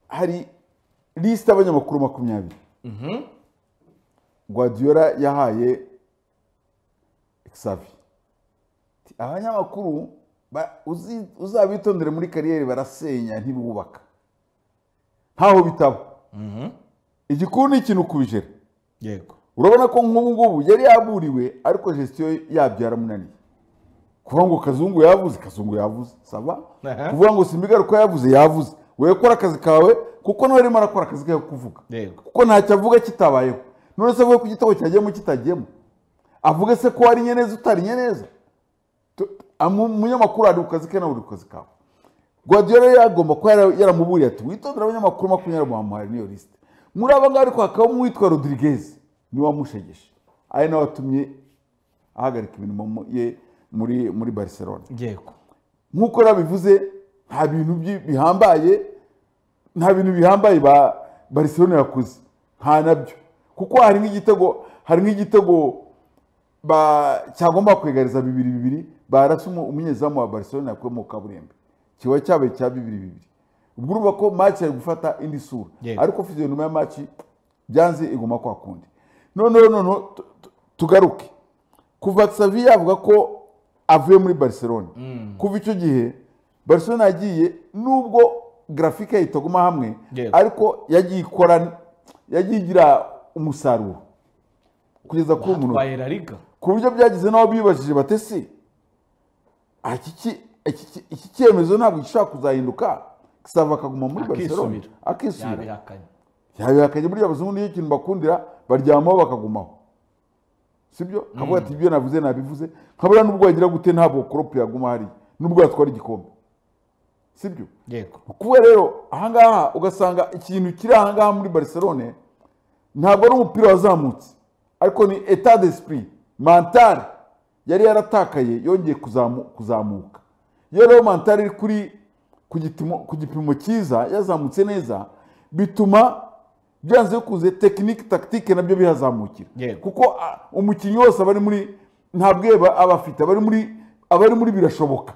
hari lisite y'abanyamakuru makumyabiri guardiola yahaye xavi Ati, abanyamakuru ba- uzi- uzabitondere muri kariyeri barasenya ntibubaka ntaho bitaba igikuru ni ikintu kubijera yego urabona ko nk'ubu ngubu yari yaburiwe ariko gestion yabyo yaramunaniye kuvuga ngo kazungu yavuze kazungu yavuze saba Aha. kuvuga ngo simbigaruka yavuze yavuze wowe kora akazi kawe kuko nawe arimo arakora akazi ke ko kuvuga yego kuko ntacyo avuga kitabayeho none se avuge ko igitabo cyagiyemo kitagiyemo avuge se ko wariye neza utariye neza Tu- amu- umunyamakuru ari ku kazi ke nawe uri ku kazi kawe guardiola rero yagomba kuba yara- yaramuburiye ati witondere abanyamakuru makumyabiri muhamuhari niyo lisite muri aba ngaba ariko hakabamo uwitwa rodirigez niwe wamushegeshe ari nawe watumye ahagarika imirimo mu- ye muri muri barcelona yego nk'uko nabivuze nta bintu byi- bihambaye nta bintu bihambaye ba barcelona yakoze nta nabyo kuko hari nk'igitego hari nk'igitego ba cyagomba kwegariza bibiri bibiri barasa umu- umunyezamu wa barcelona yakuye mu kaburimbo kiba cyabaye cya bibiri bibiri ubwo urumva ko match yari gufata indi sura Yego. ariko fiziyonoma ya match byanze iguma kwa kundi noneho noneho tu- tu- tugaruke kuva Xavi yavuga ko avuye muri Barcelona kuva icyo gihe Barcelona yagiye nubwo grafike ye itaguma hamwe Yego. ariko yagiye ikora yagiye igira umusaruro kugeza kuri uyu munota atwaye la liga ku buryo byagize n'aho bibajije batesi iki cyemezo ntabwo gishobora kuzahinduka gisaba akaguma muri Barcelona Akisubira. akisubira yabihakanye yabihakanye burya abazungu nicyo kintu bakundira baryamaho bakagumaho sibyo kavuga ati ibyo navuze nabivuze nkabura nubwo wagira gute ntabwo koropu yaguma hariya nubwo yatwara igikombe sibyo yego kuba rero ahangaha ugasanga ikintu kiri ahangaha muri barcelone ntabwo ari umupira wazamutse ariko ni etat d'esprit mental yari yaratakaye yongeye kuzamu- kuzamuka iyo rero mental iri kuri ku gitimo- ku gipimo cyiza yazamutse neza bituma byanze bikunze tekinike takitike nabyo bihazamukira Yego. kuko a- umukinnyi wose aba ari muri ntabwo aba afite aba ari muri aba ari muri birashoboka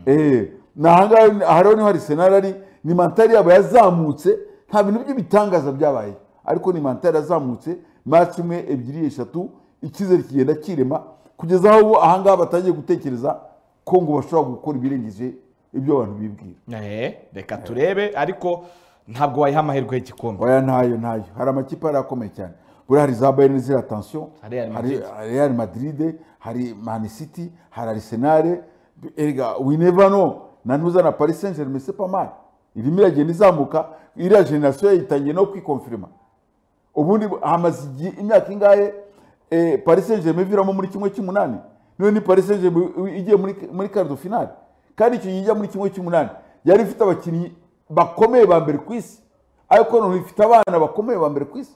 Eh, ni ahangaha aha rero niho hari senari ari ni mantari yabo yazamutse nta bintu by'ibitangaza byabaye ariko ni mantari yazamutse match imwe ebyiri eshatu icyizere kigenda kirema kugeza aho ubu ahangaha batangiye gutekereza ko ngo bashobora gukora ibirengeje ibyo abantu bibwira Eh, reka turebe ariko ntabwo wayiha amahirwe y'igikombe oya ntayo ntayo hari amakipe yari akomeye cyane buriya hari za bayern ziriya tansiyo Hari Real hari Madrid. real madrid hari man city hari arsenal erega we never know na ntuza na paris saint germain c'est pas mal irimo iragenda izamuka iriya generasiyo yayitangiye no kwikonfirima ubundi hamaze igihe imyaka ingahe eh, paris saint germain iviramo muri kimwe cy'umunani niyo ni paris saint germain igiye muri muri karido finale kandi icyo gihe ijya muri kimwe cy'umunani yari ifite abakinnyi bakomeye ba mbere ku isi ariko noneho ifite abana bakomeye ba mbere ku isi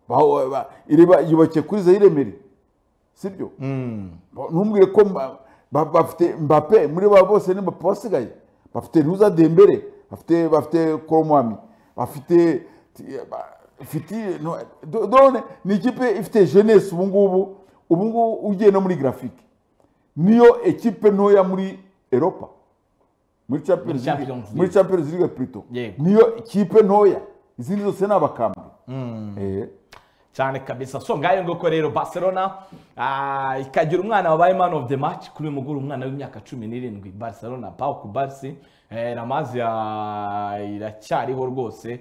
Ba- ba- ireba- yubakiye kuri zayire mere sibyo Ba- ntumbwire ko mba- ba- bafite mbape muri ba bose ni mbape wasigaye bafite ntuza dembere bafite bafite koromwami bafite ti- ba- fiti no- do- done ni ikipe ifite jeunesse ubu ngubu ubu ngubu ugiye no muri grafike niyo ekipe ntoya muri eropa muri champions Muri League- Champions muri champions league plutôt Yego. niyo ikipe ntoya izindi zose ni abakambwe Eh. cyane kabisa so ngayo nguko rero barcelona ah, ikagira umwana wabaye man of the match kuri uyu mugoroba umwana w'imyaka cumi n'irindwi barcelona pau kubarsi eh, ramazi ya- iracyariho rwose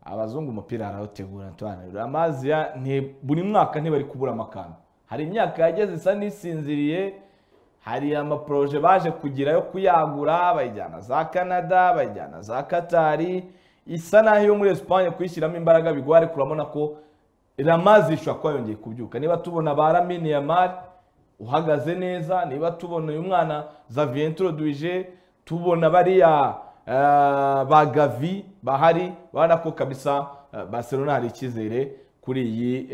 abazungu umupira barawutegura tubananira ramazi ya- nti- buri mwaka ntibari kubura amakamba hari imyaka yageze isa n'isinziriye hari amaporoje baje kugira yo kuyagura bayijyana za canada bayijyana za katari isa n'aho iyo muri esipanye kuyishyiramo imbaraga bigoye ariko urabona ko ramazi ishobora kuba yongeye kubyuka niba tubona ba ramini yamari uhagaze neza niba tubona uyu mwana zaviyenturo duije tubona bariya eh, ba gavi bahari ubona ko kabisa eh, barcelona hari icyizere kuri iyi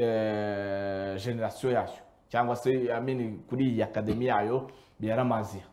generasiyo yayo cyangwa se amini kuri iyi akademi yayo ya ramaziya